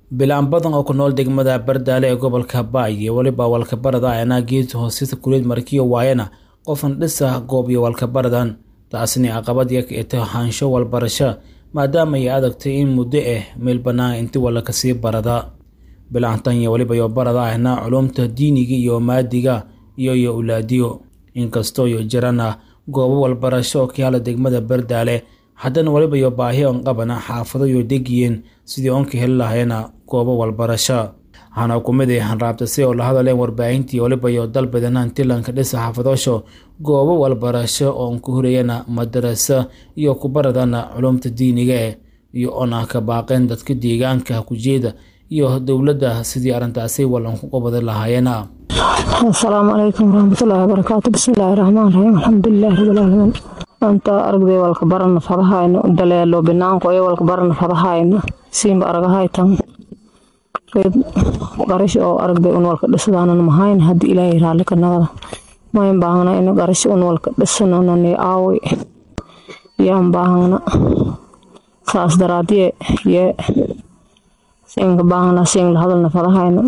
bilaan badan oo ku nool degmada bardaale ee gobolka baay iyo weliba walkabarada ayna geed hoosisa kuleed markiyo waayana qofan dhisa goob iyo walkabaradan taasina caqabad ya kaete haansho walbarasho maadaama ay adagtay in muddo ah meel bannaan inti walla kasii barada bilaantan iyo weliba iyo barada ahna culumta diiniga iyo maadiga iyo iyo ulaadiyo inkastoo iyo jirana goobo walbarasho oo ka yaala degmada bardaale haddana weliba iyo baahi on qabana xaafado iyo degiyeen sidii oon ka heli lahayna goobo walbarasho waxaana kumid ay hanraabtase oo la hadaleen warbaahintii weliba iyo dalbadana intilanka dhisa xaafadoosho goobo walbarasho oon ku horeyana madarasa iyo kubaradana culumta diiniga eh iyo oona ka baaqeen dadka deegaanka kujeeda iyo dowladda sidii arrintaasi walan ku qabadi lahaayeena asalaamu calaykum waraxmatullaahi wabarakaatu bismillaahi raxmaan raxiim alxamdulilaahi rabbilcaalamiin maanta aragday walka barana fadahayno daleelo binaanko iyo walka barana fadahayno siinba aragahaytan reed qarash oo aragday un walka dhisadaanan mahayn haddii ilaahay raalli ka nagada mayn baahna in qarash un walka dhisananani aawi yaan baahna saas daraadiye yee siinka baahna siin la hadalna fadahayno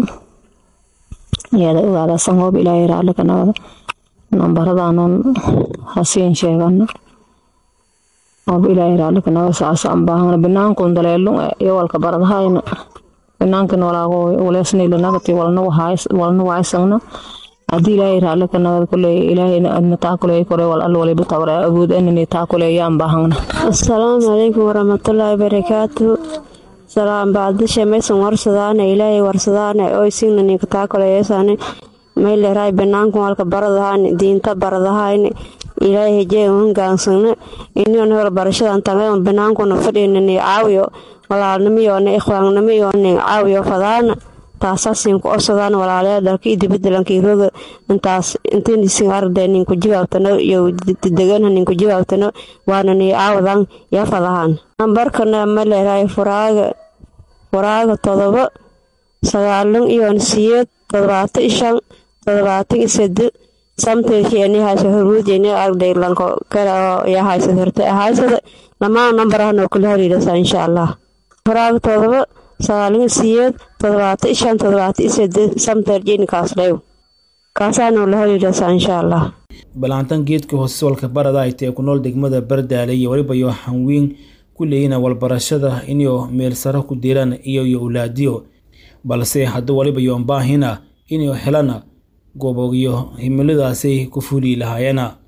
iyada ogaada sangoob ilaahay raalli ka nagada nambaradaanan hasiin sheegana oob ilaahay raalli ka nagada saasaan baahna binaankun daleelun iyo walka baradahayna binaankan walaago waleesniilanagati walna waysagna haddii ilaahay raalli ka nagad kuley ilaahayna adna taa kuley kore wal alla waliba tawra awood anani taa kuley yaan baahana asalaamu calaykum waraxmatullaahi barakaatu salaam baadisha maysan warsadaane ilaahay warsadaane oy signaninka taa kuleyeesane mayleeraay banaankan walka baradahaane diinta baradahayne ilaahay hejee hangaansagna inion hol barashadan tangadan banaankuna fadhinani caawiyo walaalnimiyoona ikhwaannimiyoona caawiyo fadaana taasaasin ku orsadaan walaalayaa dalka iyo dibadalankiiroga intaas intiisin arday ninku jawaabtano iyo degan ninku jawaabtano waana nii caawadan yaa fadahaan nambarkana ma leerahay furaaga furaaga todoba sagaalan iyo siyeed todobaatan shan todobaatan sade samteeni hayso hormuudeni arday lanko kale oo yaa haysa horta haysada lamaan nambarahana kula horiirasa insha allah furaaga todoba sagaalin siyeed todobaatan shan todobaatan sade samterjeni kaasdhew kaasaana la horiirasa insha allah balaantan geedka hoose walka barada ay tae ku nool degmada bardaale iyo weliba iyo hanweyn ku leeyina walbarashada inyo meel sare ku diraan iyo iyo ulaadiyo balse hadduu waliba yoon baahina inay helana goobogyo himiladaasay ku fuuli lahaayena